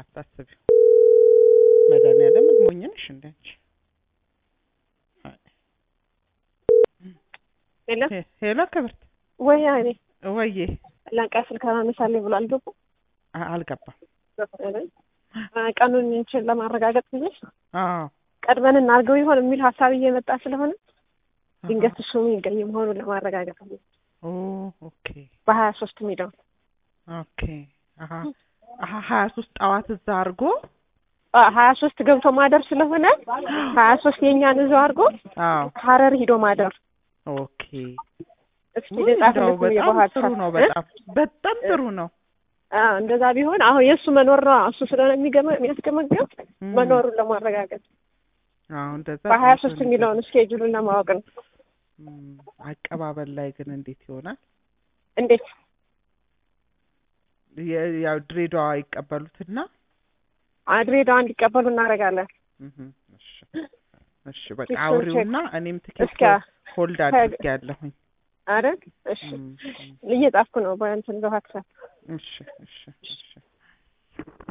አታስቢው። መድኃኒዓለም ሞኝ ነሽ እንደ አንቺ። ሄሎ ሄ- ሄሎ ክብርት ወይ እኔ ወዬ ለቃ ስልክ አነሳለኝ ብሎ አልገቡም። አ- አልገባም። ቀኑን እንችል ለማረጋገጥ ብዬ አዎ ቀድመን እናድርገው ይሆን የሚል ሀሳብ እየመጣ ስለሆነ ድንገት እሱ የሚገኝ መሆኑን ለማረጋገጥ ብዬ ኦ ኦኬ በሀያ ሶስት የሚለውን ኦኬ አሀ አሀ ሀያ ሶስት ጠዋት እዛ አድርጎ ሀያ ሶስት ገብቶ ማደር ስለሆነ ሀያ ሶስት የእኛን እዛው አድርጎ አዎ ሀረር ሂዶ ማደር ኦኬ እስኪ ውይ፣ እንደው ልጻፍለት ብዬ በጣም በኋላ ጥሩ ነው። በጣም በጣም ጥሩ ነው። አዎ እንደዛ ቢሆን አሁን የእሱ መኖር ነው እሱ ስለሆነ የሚገመ የሚያስገመገም እም፣ መኖሩን ለማረጋገጥ አዎ እንደዛ በሀያ ቆንጆ ሶስት ነው። የሚለውን እስኬጁሉን ለማወቅ ነው። እም፣ አቀባበል ላይ ግን እንዴት ይሆናል? እንዴት የ- ያው ድሬዳዋ ይቀበሉትና ድሬዳዋ እንዲቀበሉ እናደርጋለን። እም፣ እሺ እሺ በቃ እሱን አውሪውና እኔም ትኬት እስኪ ሆልድ ከ- አድርጌያለሁኝ። አይደል? እሺ እም፣ እም፣ እየጻፍኩ ነው በእንትን በዋትሳፕ እሺ እሺ እሺ